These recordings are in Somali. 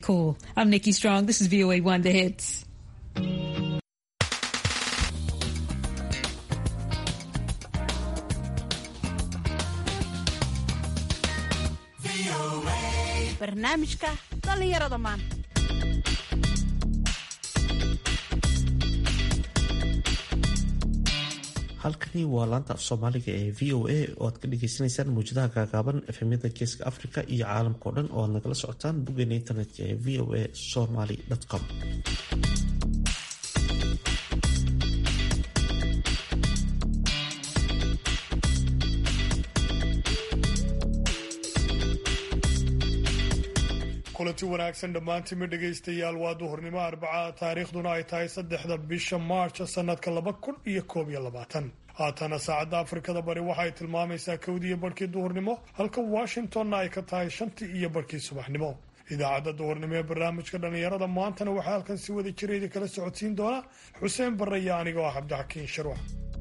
Cool. I'm Nikki Strong. This is VOA One The Hits. barnaamijka dhallinyarada maanta halkani waa laanta af soomaaliga ee v o a oo aad ka dhageysaneysaan mawjadaha gaagaaban efemyada geeska africa iyo caalamka o dhan oo aad nagala socotaan boggeena internetka ee v o a somaly com kulanti wanaagsan dhammaantiinma dhegaystayaal waa duhurnimo arbaca taariikhduna ay tahay saddexda bisha maarch sanadka laba kun iyo koob iyo labaatan haatana saacadda afrikada bari waxay tilmaamaysaa kowdiiyo barhkii duhurnimo halka washingtonna ay ka tahay shantii iyo barhkii subaxnimo idaacadda duhurnimo ee barnaamijka dhallinyarada maantana waxaa halkan si wada jireeda kala socodsiin doona xuseen barre iyo aniga oo cabdixakiin sharwax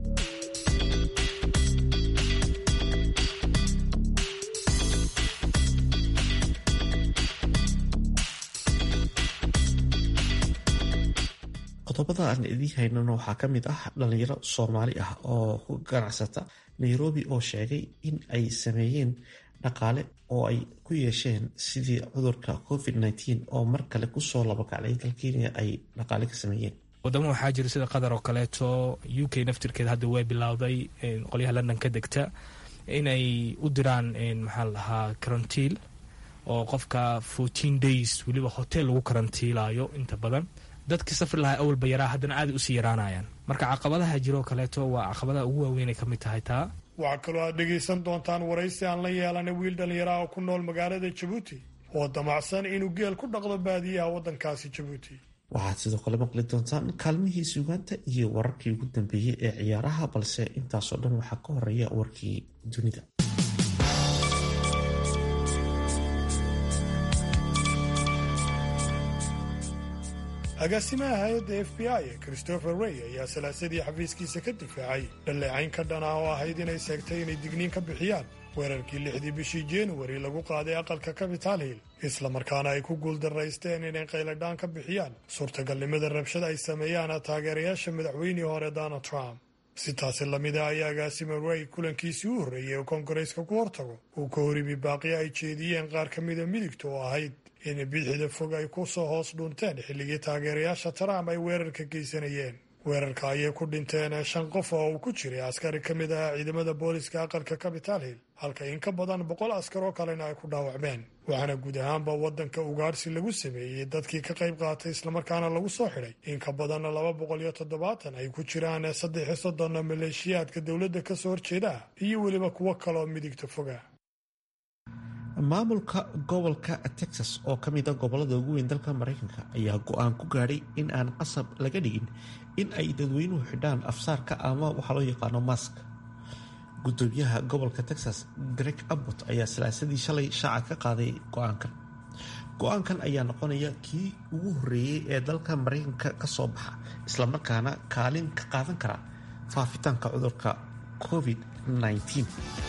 qodobada aan idiin haynano waxaa ka mid ah dhalinyaro soomaali ah oo ku ganacsata nairobi oo sheegay in ay sameeyeen dhaqaale oo ay ku yeesheen sidii cudurka covid -19 oo mar kale kusoo labakacday dal kenya ay dhaqaale ka sameeyeen wadamo waxaa jira sida qatar oo kaleeto u k naftirkeeda hadda way bilowday qolyaha london ka degta inay u diraan maxaa la dhahaa karantiil oo qofka fourteen days weliba hotel lagu karantiilayo inta badan dadkii safri lahaa awalba yaraa haddana aaday usii yaraanayaan marka caqabadaha jiroo kaleeto waa caqabadaha ugu waaweynay ka mid tahay taa waxaa kaloo aad dhegaysan doontaan waraysi aan la yeelanay wiil dhallinyaraha oo ku nool magaalada jabuuti oo damacsan inuu geel ku dhaqdo baadiyaha waddankaasi jabuuti waxaad sidoo kale maqli doontaan kaalmihii suugaanta iyo wararkii ugu dambeeyey ee ciyaaraha balse intaasoo dhan waxaa ka horeeya warkii dunida agaasimaha hay-adda f b i ee christopher rey ayaa salaasadii xafiiskiisa ka difaacay dhalleecayn ka dhan ah oo ahayd inay seegtay inay digniin ka bixiyaan weerarkii lixdii bishii januari lagu qaaday aqalka capital hill islamarkaana ay ku guuldaraysteen inay qayladhaan ka bixiyaan suurtagalnimada rabshad ay sameeyaan taageerayaasha madaxweynihii hore donald trump si taasi lamida ayaa agaasima rey kulankiisii u horreeyey oo koongareeska ku hortago uu ka horimi baaqi ay jeediyeen qaar ka mida midigta oo ahayd in bidixda fog ay ku soo hoos dhunteen xilligii taageerayaasha trump ay weerarka geysanayeen weerarka ayay ku dhinteen shan qof oo uu ku jiray askari ka mid ah ciidamada booliska aqalka capital hill halka in ka badan boqol askar oo kalena ay ku dhaawacmeen waxaana guud ahaanba waddanka ugaarsi lagu sameeyey dadkii ka qayb qaatay islamarkaana lagu soo xidhay in ka badan laba boqol iyo toddobaatan ay ku jiraan saddex iyo soddon maleeshiyaadka dowladda ka soo horjeeda iyo weliba kuwo kaleoo midigta foga maamulka gobolka texas oo ka mid a gobolada ugu weyn dalka maraykanka ayaa go-aan ku gaadhay in aan qasab laga dhigin in ay dadweynuhu xidhaan afsaarka ama waxaa loo yaqaano mask gudoomiyaha gobolka texas greg abbot ayaa salaasadii shalay shaaca ka qaaday go-aankan go-aankan ayaa noqonaya kii ugu horreeyey ee dalka maraykanka ka soo baxa islamarkaana kaalin ka qaadan kara faafitaanka cudurka covid-19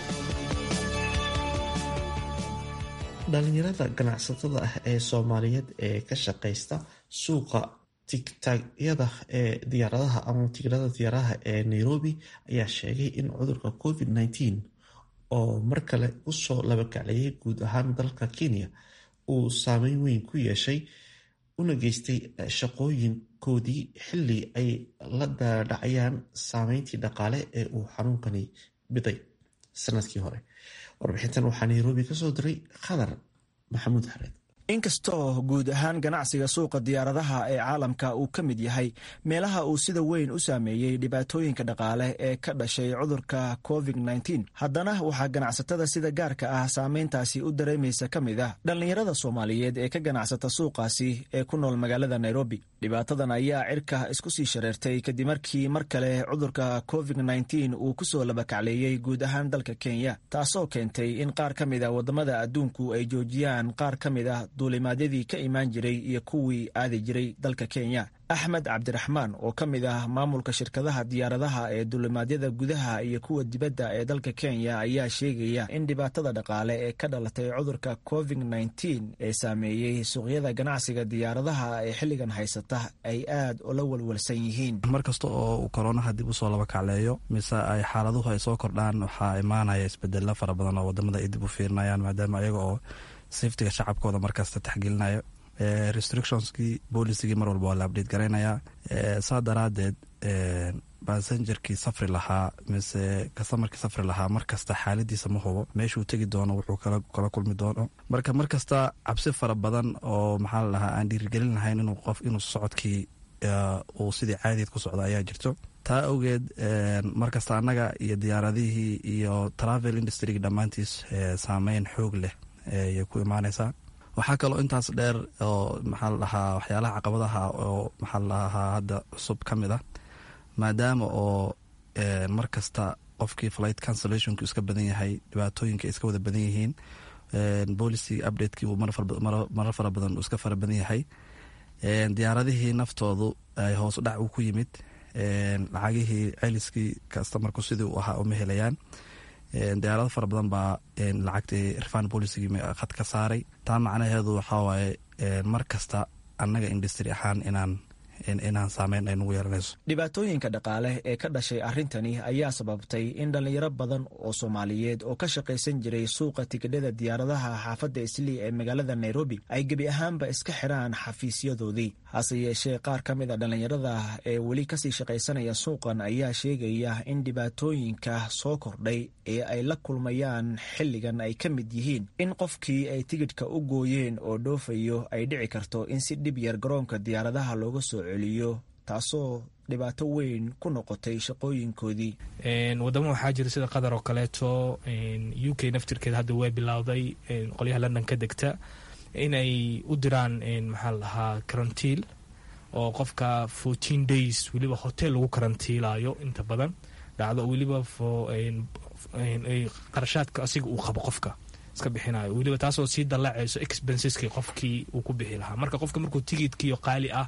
dhalinyarada ganacsatada ah ee soomaaliyeed ee ka shaqaysta suuqa tigtaagyada ee diyaaradaha ama tigirada diyaaradaha ee nairobi ayaa sheegay in cudurka covid-19 oo mar kale usoo labakacleeyay guud ahaan dalka kenya uu saameyn weyn ku yeeshay una geystay shaqooyinkoodii xilli ay la daadhacayaan saameyntii dhaqaale ee uu xanuunkani biday sanadkii hore warbixintan waxaa nairobi ka soo diray khadar maxamuud xareed inkastoo guud ahaan ganacsiga suuqa diyaaradaha ee caalamka uu ka mid yahay meelaha uu sida weyn u saameeyey dhibaatooyinka dhaqaale ee ka dhashay cudurka covid-19 haddana waxaa ganacsatada sida gaarka ah saameyntaasi u dareemaysa ka mid ah dhallinyarada soomaaliyeed ee ka ganacsata suuqaasi ee ku nool magaalada nairobi dhibaatadan ayaa cirka isku sii shareertay kadib markii mar kale cudurka covid-19 uu kusoo labakacleeyey guud ahaan dalka kenya taasoo keentay in qaar ka mid a waddamada adduunku ay joojiyaan qaar ka mid ah duulimaadyadii ka imaan jiray iyo kuwii aadi jiray dalka kenya axmed cabdiraxmaan oo ka mid ah maamulka shirkadaha diyaaradaha ee duulimaadyada gudaha iyo kuwa dibadda ee dalka kenya ayaa sheegaya in dhibaatada dhaqaale ee ka dhalatay cudurka covid nneteen ee saameeyey suuqyada ganacsiga diyaaradaha ee xilligan haysata ay aad ula walwalsan yihiin mar kasta oo uu koronaha dib usoo laba kacleeyo mise ay xaaladuhu ay soo kordhaan waxaa imaanaya isbedelo fara badan oo wadamada ay dib u fiirinayaan maadaama ayaga oo safetiga shacabkooda markasta taxgelinayo restrictionskii boolicigii mar walba waa la abdhate garaynayaa saa daraadeed basengerkii safri lahaa mise kastamarkii safri lahaa markasta xaaladiisa ma hubo meeshuu tegi doono wuxuu kala kulmi doono marka markasta cabsi fara badan oo maxaa la dhahaa aan dhiirigelin lahayn inuu qof inuu socodkii uu sidii caadiyeed ku socdo ayaa jirto taa awgeed markasta annaga iyo diyaaradihii iyo travel industryga dhammaantiis saameyn xoog leh ayay ku imaaneysaa waxaa kaloo intaas dheer oo maxaa la dhahaa waxyaalaha caqabadaha oo maxaa la dhahaa hadda cusub ka mid ah maadaama oo mar kasta qofkii flight cancellationku iska badan yahay dhibaatooyinka iska wada badan yihiin policy updatekii uu marar fara badan uu iska fara badan yahay diyaaradihii naftoodu ay hoos dhac uu ku yimid lacagihii celiskii kastamarku sidii uu ahaa uma helayaan diyaarado fara badan baa lacagtii refan policygii khad ka saaray taa macnaheedu waxaa waaye mar kasta annaga industry ahaan inaan inaan saameyn ay nagu yeelanayso dhibaatooyinka dhaqaale ee ka dhashay arrintani ayaa sababtay in dhallinyaro badan oo soomaaliyeed oo ka shaqaysan jiray suuqa tigidhada diyaaradaha xaafadda islii ee magaalada nairobi ay gebi ahaanba iska xiraan xafiisyadoodii hase yeeshee qaar ka mid a dhallinyarada ee weli kasii shaqaysanaya suuqan ayaa sheegaya in dhibaatooyinka soo kordhay ee ay la kulmayaan xilligan ay ka mid yihiin in qofkii ay tigidhka u gooyeen oo dhoofayo ay dhici karto in si dhib yar garoonka diyaaradaha looga soo celiyo taasoo dhibaato weyn ku noqotay shaqooyinkoodii wadamo waxaa jira sida qatar oo kaleeto u k naftirkeeda hadda way bilowday qolyaha london ka degta inay u diraan maxaa la dhahaa karantiil oo qofka fourteen days weliba hotel lagu karantiilayo inta badan dhacdo weliba qarashaadka asiga uu qabo qofka iska bixinayo weliba taasoo sii dallacayso expenseski qofkii uu ku bixi lahaa marka qofka markuu tigidkiio qaali ah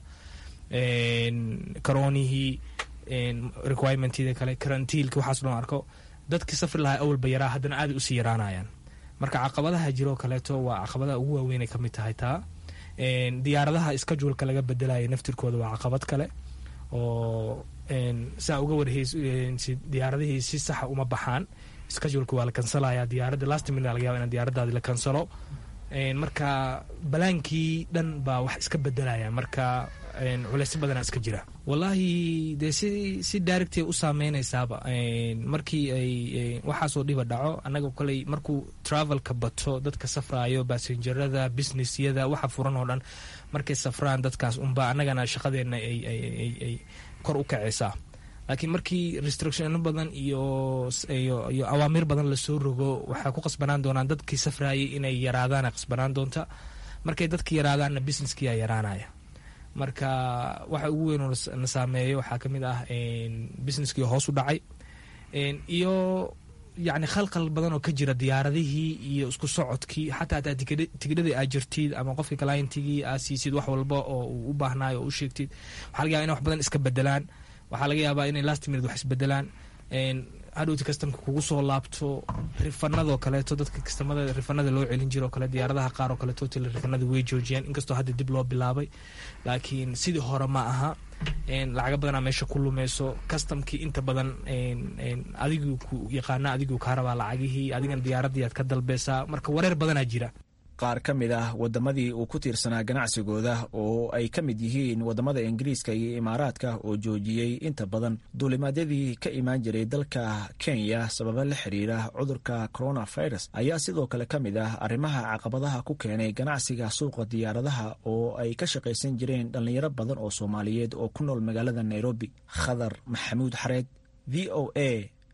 karoonihii requirementida kale karantiilki waxaas loo arko dadkii safri lahaa awalba yaraa haddana aaday usii yaraanayaan marka caqabadaha jiroo kaleeto waa caqabadaha ugu waaweynay kamid tahay taa diyaaradaha iskajuulka laga bedelaya naftirkooda waa caqabad kale oo saa uga warheys diyaaradihii si saxa uma baxaan iskajuulka waa la kansalaya diyaaradda last minute laga yaba in diyaaradaadi la kansalo marka balaankii dhan baa wax iska bedelaya marka culeysyo badana iska jira wallaahi dee si si directay u saameynaysaaba markii ay waxaasoo dhiba dhaco annaga koley markuu travelka bato dadka safraayo basengerada businessyada waxa furan oo dhan markay safraan dadkaas unba annagana shaqadeenna ay kor u kacaysaa laakiin markii restrictiono badan iyo iyo awaamiir badan lasoo rogo waxay ku qasbanaan doonaan dadkii safraayay inay yaraadaana qasbanaan doonta markay dadki yaraadaanna businesskiyaa yaraanaya marka waxa ugu weyn oo na saameeyo waxaa ka mid ah businesskii hoos u dhacay iyo yacni khalkhal badan oo ka jira diyaaradihii iyo isku socodkii xataa hataa tigidhadii aa jirtid ama qofkii clientigii aa siisid wax walba oo uu u baahnaayo oo u sheegtid waxaa laga yaba inay wax badan iska bedelaan waxaa laga yaabaa inay last minute wax isbedelaan hadhowti kastamka kugu soo laabto rifanadoo kaleeto dadka kastamada rifanada loo celin jiro kale diyaaradaha qaar oo kale total rifanada way joojiyaan inkastoo hadda dib loo bilaabay laakiin sidii hore ma aha lacaga badanaa meesha ku lumeyso kastamkii inta badan adiguu ku yaqaana adiguu kaa rabaa lacagihii adigana diyaaradii aad ka dalbeysaa marka wareer badanaa jira qaar ka mid ah wadamadii uu ku tiirsanaa ganacsigooda oo ay ka mid yihiin wadamada ingiriiska iyo imaaraadka oo joojiyey inta badan duulimaadyadii ka imaan jiray dalka kenya sababa la xiriira cudurka coronavirus ayaa sidoo kale ka mid ah arrimaha caqabadaha ku keenay ganacsiga suuqa diyaaradaha oo ay ka shaqaysan jireen dhallinyaro badan oo soomaaliyeed oo ku nool magaalada nairobi khadar maxamuud xareed v o a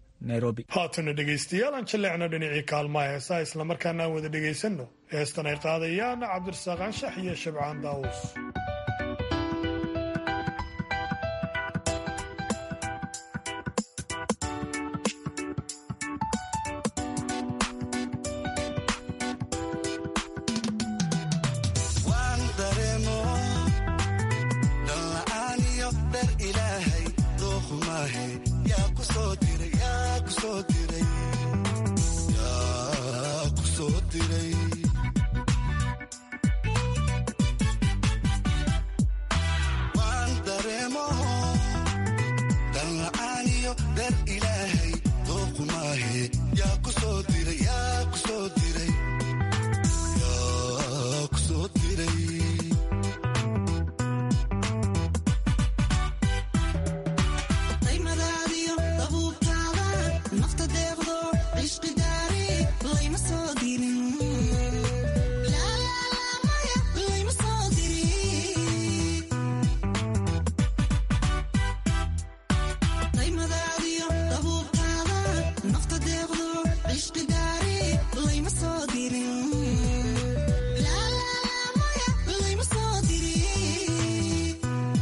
haatana dhegaystayaal aan jaleecno dhinacii kaalmaha heesaa islamarkaana aan wada dhegaysanno heestan ay qaadayaan cabdirasaaq anshax iyo shabcaan daawus iyo dar ilaahay dooqu maahe yaa ku soo diray yaa ku soo diray yaa ku soo diray daymadaadiyo dabuubtaada nafta deeqdo cishqi daari layma soo dirin laalaalamaya layma soo dirin daymadaadiyo dabuubtaada nafta deeqdo cishqi daari layma soo dirin laalaalamaya layma soo dirin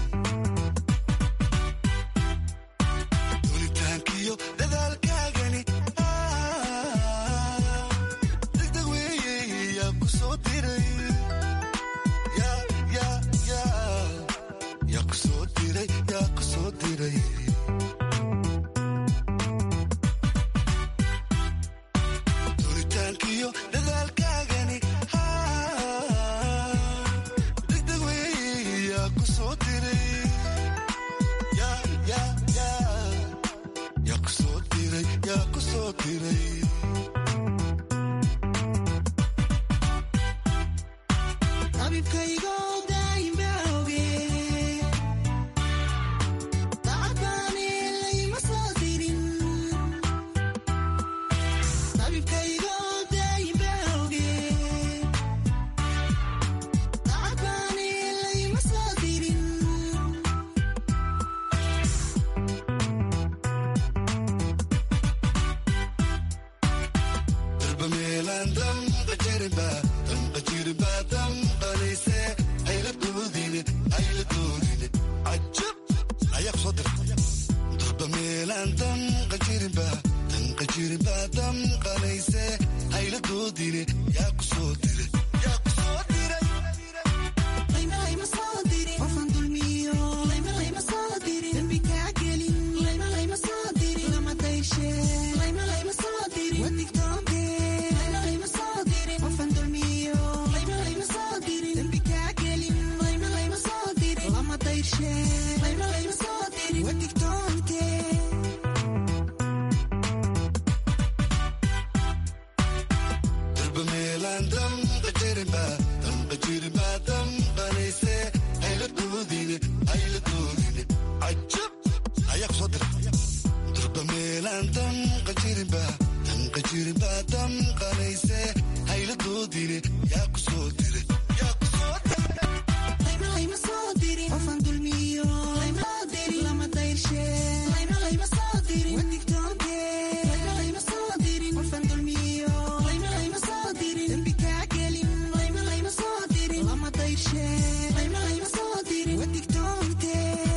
dunitaankiyo dadaalkaagani degdeg weeye yaa ku soo diray yaa yaa yaa yaa ku soo diray yaa ku soo diray dunitaankiyo dadaalkaagani degdeg weeye yaa ku soo diray yaa yaa yaa yaa ku soo diray yaa ku soo diray tabibkaygo daa'ima oge dacadbaani layma soo dirin tabibkaygo daa'ima oge dacadbaani layma soo dirin darba meelaan damqa jirinba damqa jirinba damqanayse hayla doodine hayla doodine cajab ayaa ku soo diray darba meelaan damqa jirinba damqa jirinba damqanayse hayla doodine yaa ku soo diray yaa ku soo diray layma layma soo dirin qofan dulmiyo layma layma soo dirin dembi kaa gelin layma layma soo dirin lama dayshe layma layma soo dirin wadigtoonte layma layma soo dirin qofan dulmiyo layma layma soo dirin dembi kaa gelin layma layma soo dirin lama dayshe layma layma soo dirin wadigtoonte darba meelaan damqa jirinba damqa jirinba damqanayse hayla doodine hayla doodine cajab ayaa ku soo diray darba meelaan damqa jirinba damqa jirinba damqanayse hayla doodine yaa ku soo diray yaa ku soo diray layma layma soo dirin qofan dulmiyo layma soo dirin lama dayshe layma layma soo dirin wadigtoonte layma layma soo dirin qofan dulmiyo layma layma soo dirin dembi kaa gelin layma layma soo dirin lama dayshe layma layma soo dirin wadigtoonte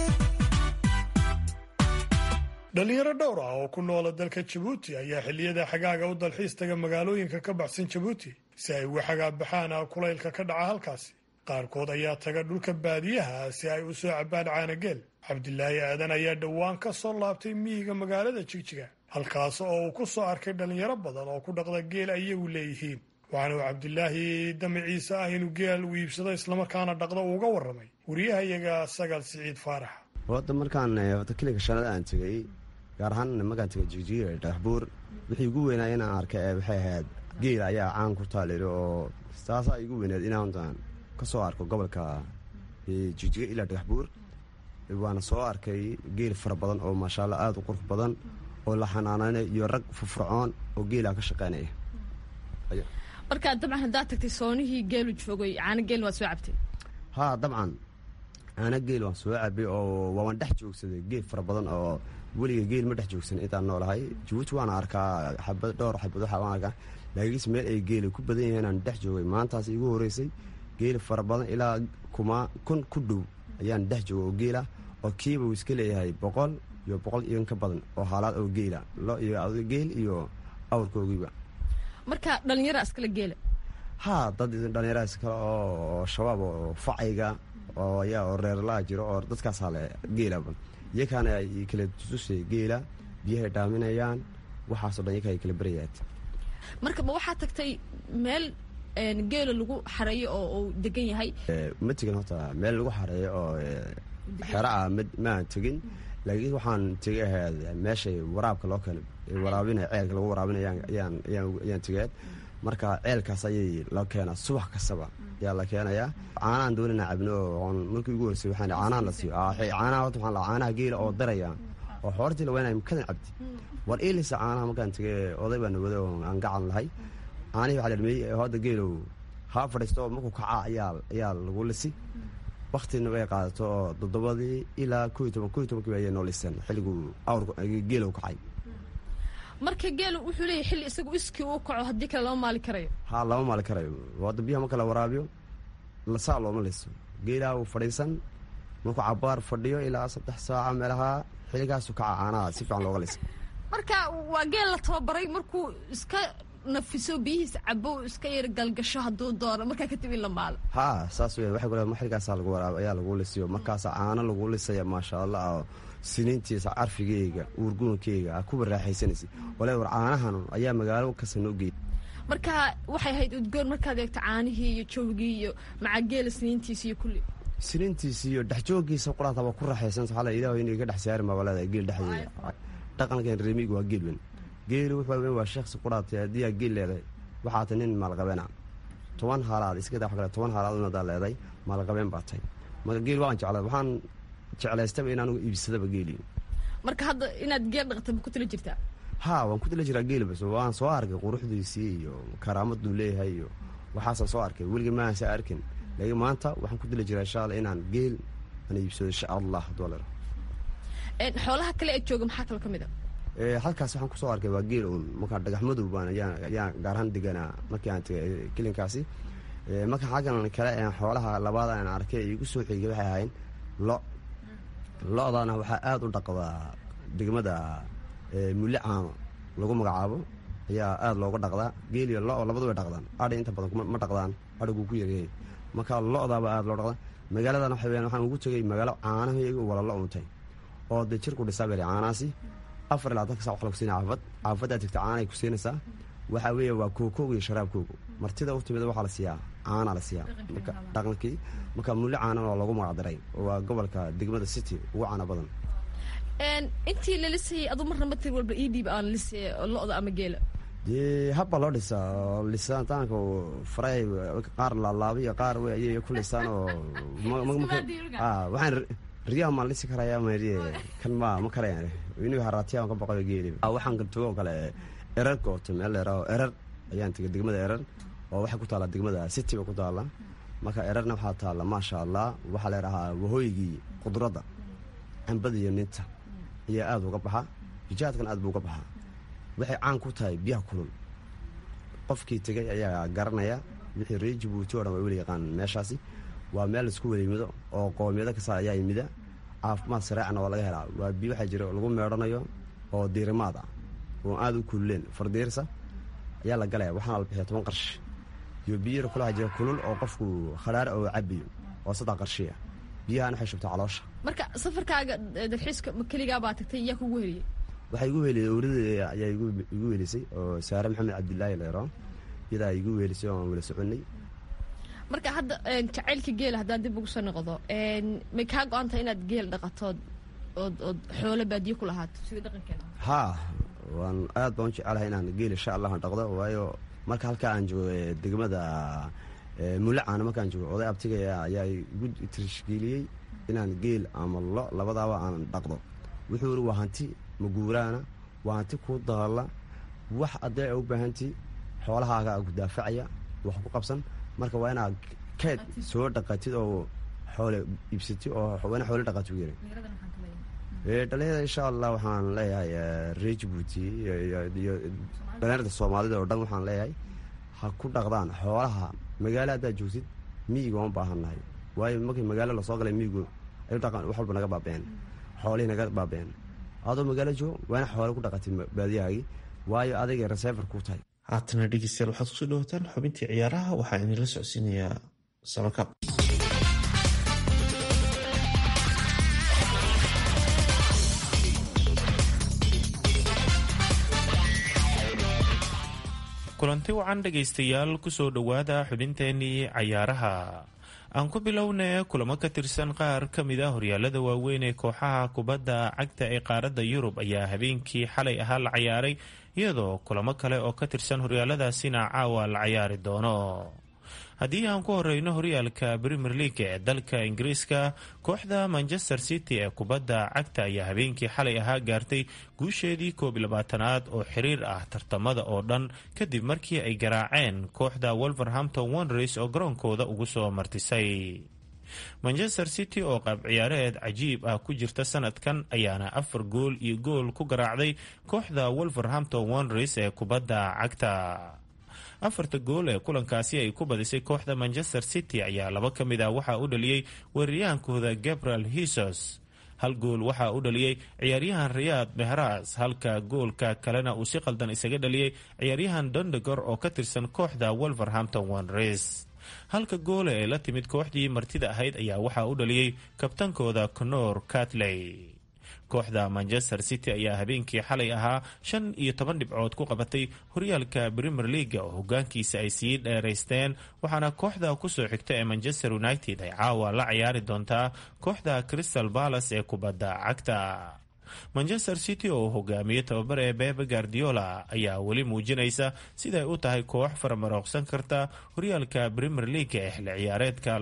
dhalinyaro dhowr ah oo ku noola dalka jabuuti ayaa xilliyada xagaaga u dalxiis taga magaalooyinka ka baxsan jabuuti si ay uga xagaabaxaan kulaylka ka dhaca halkaasi qaarkood ayaa taga dhulka baadiyaha si ay u soo cabbaan caanageel cabdilaahi aadan ayaa dhowaan ka soo laabtay miyiga magaalada jigjiga halkaas oo uu ku soo arkay dhalinyaro badan oo ku dhaqda geel ay iyagu leeyihiin waxaana uu cabdilaahi damaciise ah inuu geel u iibsado islamarkaana dhaqda uuga warramay wariyahayaga sagaal siciid faarax wadda markaan wata kiliga shalada aan tegay gaar ahaan markaan tegay jigjiga dhagaxbuur wixii ugu weynaa inaan arkay ee waxay ahayd geel ayaa caan ku taaliri oo taasaa igu weyneed inaan ka soo arko gobolka jigjiga ilaa dhagaxbuur waana soo arkay geel fara badan oo maasha allah aada u qurux badan oo la xanaanayna iyo rag furfurcoon oo geelaa ka shaqaynaya marka dabcan haddaad tagtay soonihii geelu joogay caano geel waad soo cabtay haa dabcan caana geel waan soo cabay oo waawan dhex joogsaday geel fara badan oo weliga geel ma dhex joogsan intaan noolahay jabuuti waana arkaa xabad dhowr xabad waxa waan arkaa laakiinse meel ay geela ku badan yahiin aan dhex joogay maantaas igu horeysay geel fara badan ilaa kuma kun ku dhow ayaan dhex jooga oo geela oo kiiba uu iska leeyahay boqol iyo boqol iyo ka badan oo haalaad oo geela lo iyo geel iyo awrkoogiiba marka dhalinyara iskala geela haa dad dhalinyaraas kale oo shabaab oo facayga oo ayaa oo reerlaha jiro oo dadkaasaa le geelaba iyakaana ay kala tusay geela biyahay dhaaminayaan waxaasoo dhan iyaka ay kala berayaad marka ma waxaa tagtay meel geela lagu xareeyo oo uu degan yahay ma tegin horta meel lagu xareeyo oo xero ah maan tegin laakiin waxaan tegay ahayd meeshay waraabka loo keeno waraabinaya ceelka lagu waraabinaya ayaan tegaad marka ceelkaas ayay loo keenaa subax kastaba ayaa la keenayaa caanahan doonina cabno oon markii ugu horsay waxaan caanahan la siiyo caanaha horta waxaan caanaha geela oo daraya oo xoortii la weynaya makadan cabdi war iilisa caanaha markaan tegay oday baan wada oo aan gacan lahay caanihii waxaa la dhameeyey hadda geelow haa fadhiisto oo markuu kacaa ayaa ayaa lagu lisi waktina way qaadato oo toddobadii ilaa ko iyo toban ko iyo tobankii ayay noo liseen xilliguu awrka geelow kacay marka geelu wuxuu leeyahy xilli isagu iskii uu kaco haddii kale lama maali karayo haa lama maali karayo hadda biyaha marka la waraabiyo lasaa looma liso geelaha uu fadhiisan markuu cabaar fadhiyo ilaa saddex saaca meelaha xilligaasu kaca caanaha si fiican looga lisa marka waa geel la tababaray markuu iska nafiso biyihiis cabo iska yar galgasho hadduu doono markaa kadib in la maalo haa saas wey waxay ku xilligaasaa lagu waraab ayaa lagu lisiyo markaasa caano lagu lisaya maasha allah oo siniintiisa carfigeyga uurguunkeyga a kuwa raaxaysanaysa wala war caanahan ayaa magaalo kasta noo geeyay marka waxay ahayd udgoon markaad eegto caanihii iyo jawgii iyo macageela siniintiisa iyo kulli siniintiisa iyo dhexjooggiisa quraataba ku raaxaysansa waxaa la ilaah inay ka dhex saari maba leedahay geel dhexdeeda dhaqankan reemiga waa geel weyn geelu wuxuu weyn waa sheekhsi quraatay haddii aa geel leedahay waxaa tay nin maalqabeena toban haalaad iska daa wax kale toban haalaad unadaa leedahay maalqabeen baa tahay marka geel waan jeclaa waxaan jeclaystaba in anugu iibsadaba geeli marka hadda inaad geel dhaqata ma ku tala jirtaa haa waan ku tala jiraa geeli bas waan soo arkay quruxdiisii iyo karaamaduu leeyahay iyo waxaasaan soo arkay weliga maaansa arkin laakiin maanta waxaan ku tala jiraa insha alla inaan geel aan iibsado insha allah dolar xoolaha kale ee jooga maxaa kale ka mid a halkaas waxaan kusoo arkay waa geel uun markaa dhagax madow baan ayaan gaarahaan deganaa markii aan tegay kelinkaasi marka xaggan kale xoolaha labaada aan arkay igu soo xigay waxay ahayn lo lo-daana waxaa aada u dhaqdaa degmada mulle caano lagu magacaabo ayaa aada looga dhaqdaa geeliyo lo labadu way dhaqdaan adhi inta badan ma dhaqdaan adhiguu ku yaryahay marka lo-daaba aada loo dhaqdaa magaaladan waxa weyaan waxaan ugu tegay magaalo caanaheegu wala lo untay oo dee jirku dhisaa beri caanahaasi afar ilaa tanka saa wax la kusiina caafad caafaddaa tegta caanay ku siinaysaa waxaa weeye waa kookooga iyo sharaabkooga martida u timida waxaa la siiyaa caanaa la siiyaa marka dhaqankii marka mulle caanan oo lagu magacdaray oo waa gobolka degmada city ugu caana badan intii la lisayay adu marna matir walba ii dhiib aan lisay lo-da ama geela dee habba loo dhisaa oo lisitaanka faray qaar laalaabiyo qaar ayay ku lisaan oo waxaan riyaha maan lisi karaya mariye kan ma ma karayaan inuu haraatiyaa ka boqoyo geeli waxaan galtogo oo kale erar goorto meel dheerao erar ayaan tegay degmada erar oo waxay ku taallaa degmada city ba ku taalla marka erarna waxaa taalla maasha allah waxaa leerahaa wahooygii qudradda cambada iyo ninta ayaa aada uga baxa hijaadkan aad buu uga baxaa waxay caan ku tahay biyaha kulul qofkii tegay ayaa garanaya wixii reer jabuuti o dhan waa weli yaqaan meeshaasi waa meel laisku weliimido oo qoomiyado kasta ayaa yimida caafimaad sareecna waa laga helaa waa biyo waxaa jira lagu meedhanayo oo diirimaad ah oo aada u kululeen fardiirsa ayaa la galaya waxaana la bixiya toban qarshi iyo biyara kule waxaa jira kulul oo qofku khadhaara oo cabiyo oo saddex qarshiya biyahan waxay shubtaa caloosha marka safarkaaga dalxiiska ma keligaa baa tagtay iyaa kugu heliyey waxaa igu weeliyay owradeeda ayaa igu weelisay oo saare maxamed cabdilaahi leero iyadaa igu weelisay oo aan wala soconay marka hadda jacaylka geela haddaan dib ugu soo noqdo may kaa go-antahay inaad geel dhaqatood ood ood xoolo baadiyo ku lahaato sida dhaqankeena haa waan aad baan u jecelahay inaan geel insha allah aan dhaqdo waayo marka halkaa aan joogo degmada mulle caana markaan joogo oday abtigaya ayaa igu tirishgeliyey inaan geel ama lo labadaaba aan dhaqdo wuxuu iri waa hanti maguuraana waa hanti kuu daalla wax addee a u baahantii xoolahaaga ku daafacaya wax ku qabsan marka waa inaad keed soo dhaqatid oo xoole iibsatid oo waa ina xoole dhaqatid u yiri dhalinyarada insha allah waxaan leeyahay reer jabuuti iyo dhalinyarada soomaalida oo dhan waxaan leeyahay ha ku dhaqdaan xoolaha magaalo haddaad joogtid miyiga waan baahannahay waayo markii magaalo lasoo galay miyigu ay dhaqan wax walba naga baabeen xoolihii naga baabeen adoo magaalo joogo waa ina xoole ku dhaqatid baadiyahaagii waayo adagay resefer ku tahay haatana dhegeystayaal waxaad kusoo dhawataan xubintii ciyaaraha waxaa idinla socodsiinayaa samakaab kulanti wacan dhegaystayaal kusoo dhowaada xubinteenii cayaaraha aan ku bilownay kulamo ka tirsan qaar ka mid a horyaalada waaweyn ee kooxaha kubadda cagta ee qaaradda yurub ayaa habeenkii xalay ahaa la cayaaray iyadoo kulamo kale oo ka tirsan horyaaladaasina caawa la cayaari doono haddii aan ku horeyno horyaalka premier league ee dalka ingiriiska kooxda manchester city ee kubadda cagta ayaa habeenkii xalay ahaa gaartay guusheedii koob iyo labaatanaad oo xiriir ah tartamada oo dhan kadib markii ay garaaceen kooxda wolverhampton wanderers oo garoonkooda ugu soo martisay manchester city oo qaab ciyaareed cajiib ah ku jirta sanadkan ayaana afar gool iyo gool ku garaacday kooxda wolverhampton wanderers ee kubadda cagta afarta gool ee kulankaasi ay ku badisay kooxda manchester city ayaa laba ka mid ah waxaa u dhaliyey weeraryahankooda gabriel hisos hal gool waxaa u dhaliyey ciyaaryahan riyaad mehras halka goolka kalena uu si qaldan isaga dhaliyey ciyaaryahan dondegor oo ka tirsan kooxda wolverhampton wanderers halka goole ee la timid kooxdii martida ahayd ayaa waxaa u dhaliyey kabtankooda conor catley kooxda manchester city ayaa habeenkii xalay ahaa shan iyo toban dhibcood ku qabatay horyaalka premier leaga oo hogaankiisa ay sii dheeraysteen waxaana kooxda kusoo xigta ee manchester united ay caawa la ciyaari doontaa kooxda crystal balas ee kubadda cagta manchester city oo hogaamiye tababar ee bebe guardiola ayaa weli muujinaysa siday u tahay koox faramarooqsan karta horyaalka premier leaga ee xilli ciyaareedka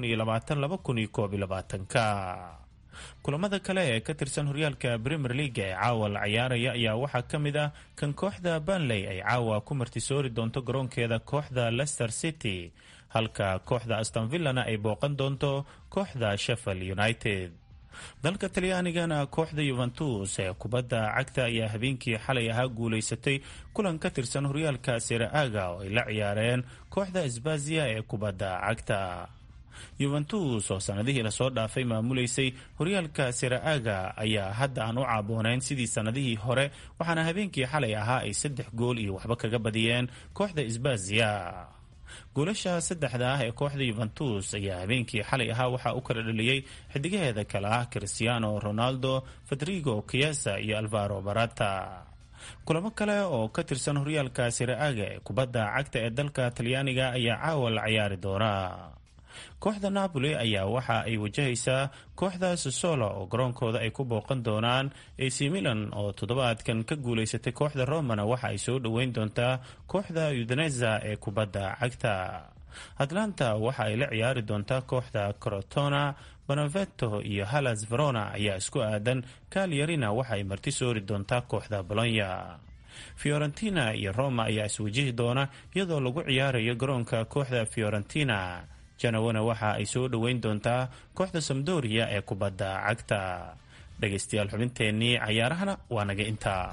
ka kulamada kale ee ka tirsan horyaalka premier leaga ee caawa la ciyaaraya ayaa waxaa ka mid ah kan kooxda banley ay caawa ku martisoori doonto garoonkeeda kooxda leicester city halka kooxda astonvillana ay booqan doonto kooxda sheffield united dalka talyaanigana kooxda yuventus ee kubadda cagta ayaa habeenkii xalay ahaa guulaysatay kulan ka tirsan horyaalka sera-aga oo ay la ciyaareen kooxda sbazia ee kubadda cagta yuventus oo sanadihii lasoo dhaafay maamuleysay horyaalka sera-aga ayaa hadda aan u caaboonayn sidii sanadihii hore waxaana habeenkii xalay ahaa ay saddex gool iyo waxba kaga badiyeen kooxda sbazia goolasha saddexda ah ee kooxda yuventus ayaa habeenkii xalay ahaa waxaa u kala dhaliyey xidigaheeda kale ah cristiano ronaldo federigo kiesa iyo alvaro barata kulamo kale oo ka tirsan horyaalka sera-aga ee kubadda cagta ee dalka talyaaniga ayaa caawa la ciyaari doona kooxda napoli ayaa waxa ay wajahaysaa kooxda sosolo oo garoonkooda ay ku booqan doonaan ac milan oo toddobaadkan ka guulaysatay kooxda romana waxa ay soo dhoweyn doontaa kooxda udaneza ee kubadda cagta atlanta waxa ay la ciyaari doontaa kooxda crotona bonaveto iyo halas verona ayaa isku aadan kalyarina waxa ay marti soori doontaa kooxda bolonya fiorentina iyo roma ayaa iswajihi doona iyadoo lagu ciyaarayo garoonka kooxda fiorentina janawana waxa ay soo dhoweyn doontaa kooxda samdoria ee kubadda cagta dhegaystayaal xubinteennii cayaarahana waa naga intaa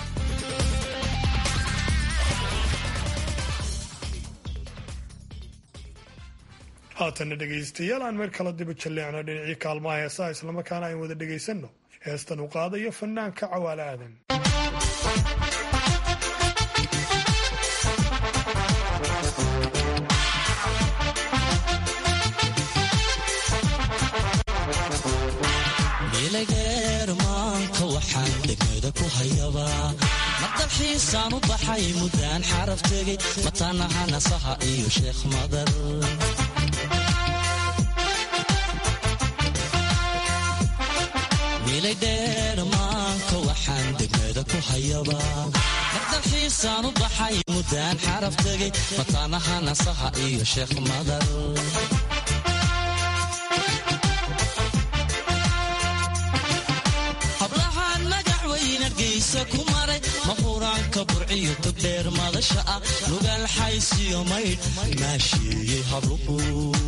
haatana dhegaystayaal aan meer kala diba jalleecno dhinacii kaalmaha heesaha islamarkaana ayn wada dhegaysanno heestan u qaadayo fanaanka cawaale aadan ilageermaanka waxaan degmada ku hayabaa madalxiisaan u baxay muddaan xaraf tegay mataanaha nasaha iyo sheekh madar milaydheermaanka waxaan degmada ku hayabaa madalxiisaan u baxay muddaan xaraf tegay mataanaha nasaha iyo sheekh madar ku maray mahuraanka burciyo togdheer madasha ah nugaal xaysiyo maydh maasheeyey habluhu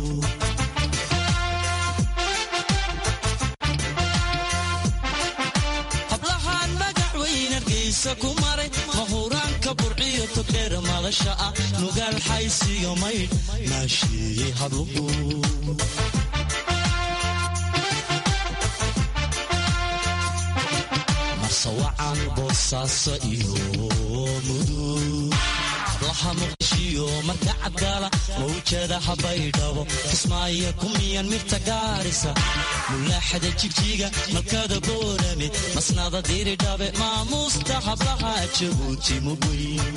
hablahaan magac weyn argaysa ku maray mahuraanka burciyo togdheer madasha ah nugaal xaysiyo maydh maasheeyey habluhu sawacan boosaaso iyo mudug hablaha muqdishiyo marka cadgaala mawjadaha baydhabo kismaayo kumiyan mirta gaarisa mulaaxada jigjiga malkada boorame masnada diridhabe maamuusta hablaha jabuuti mugweyn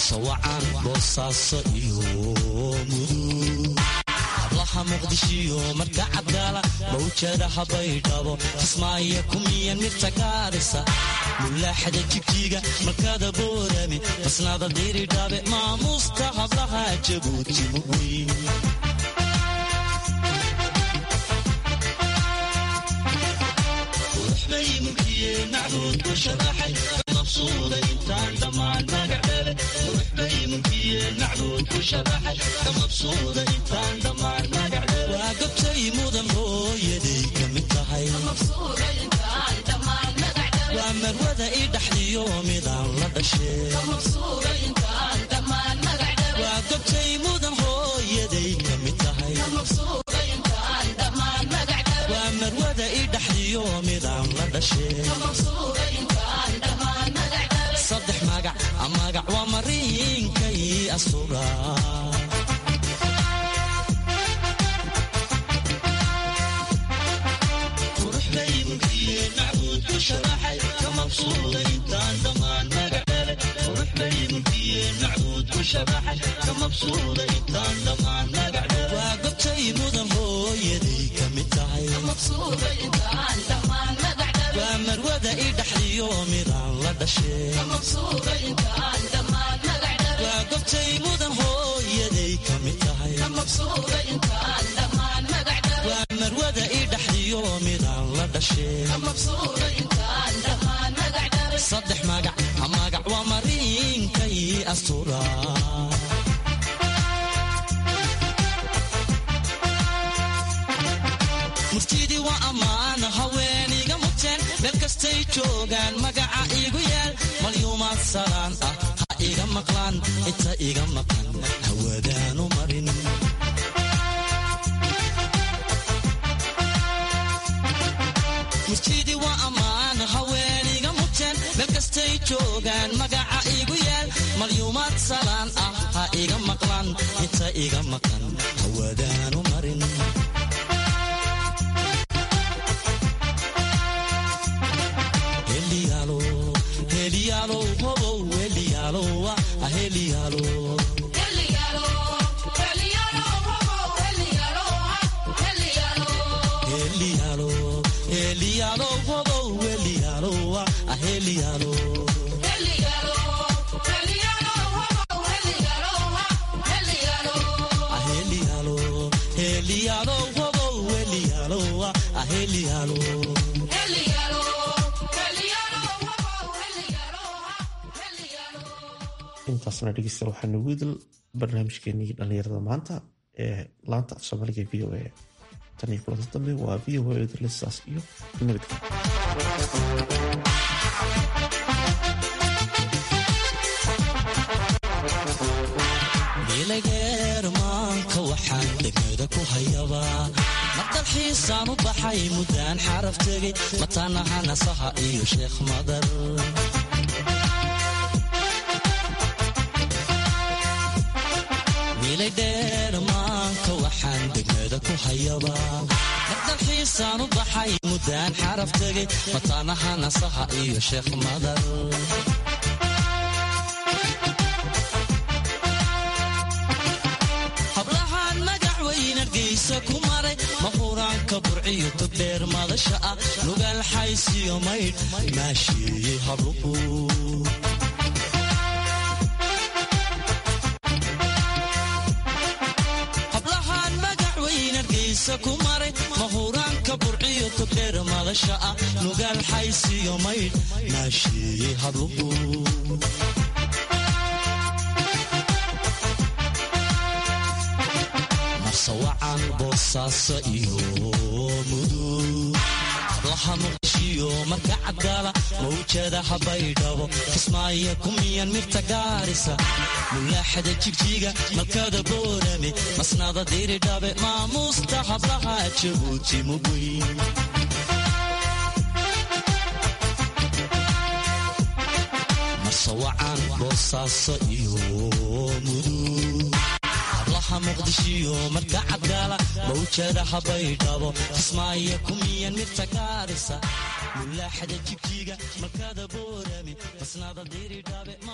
marsawacan boosaaso iyo mudug hablaha muqdishiyo marka cabdaala mawjadaha baydhabo kismaayo kumiyan mirta gaarisa mulaaxada jigjiga markada boorame masnada diiridhabe maamuusta hablaha jabuuti mugweyn waa gobtay mudan hooyaday ka mid tahay waa marwada i dhaxdiyo midaan la dhashee waa gobtay mudan hooyaday ka mid tahay waa marwada i dhaxdiyo midaan la dhashee saddex magac magac waa mariinkay asura waa gobtay mudan hooyaday ka mid tahay waa marwada i dhaxdiyo midaan la dhashee waa gobtay mudan hooyaday ka mid tahay waa marwada i dhaxdiyo midaan la dhashee saddex magac magac waa mariinkay astura murtidii waa ammaan haweeniga muteen meel kastay joogaan magaca igu yaal malyuumaad salaan ah ha iga maqlaan inta iga maqan hawadaanu marin murtidii waa ammaan haweeniga muteen meel kastay joogaan magaca igu yaal malyuumaad salaan ah ha iga maqlaan inta iga maqan hawadaanu marin intaasna dhegeysta waxaa nagu idil barnaamijkeenii dhallinyarada maanta ee laanta af soomaaliga v o a tan iyo kulanta dambe waa v o a idilisaas iyo milageermaanka waxaan degmada ku hayabaa mardalxiisaan u baxay muddaan xaraf tegay mataanaha nasaha iyo sheekh madar milaydheermaanka waxaan degmada ku hayabaa mardalxiisaan u baxay muddaan xaraf tegay mataanaha nasaha iyo sheekh madar hablahaan magac weyn argaysa ku maray mahuraanka burciyo togdheer madasha ah lugaal xaysiyo maydh maasheeyey habluhu hablahaan magac weyn argaysa ku maray mahuraanka burciyo togdheer madasha ah lugaal xaysiyo maydh maasheeyey habluhu marsawacan boosaaso iyo mudug hablaha muqdishiyo marka cabdaala mawjadaha baydhabo kismaayo kumiyan mirta gaarisa mulaaxada jigjiga malkada boorame masnada diiridhabe maamuusta hablaha jabuuti mugweyn marsawacan boosaaso iyo mudug hablaha muqdishiyo marka cabdaala mawjadaha baydhabo kismaayo kumiyan mirta gaarisa mulaaxada jigjiga malkada boorame masnada diiridhabe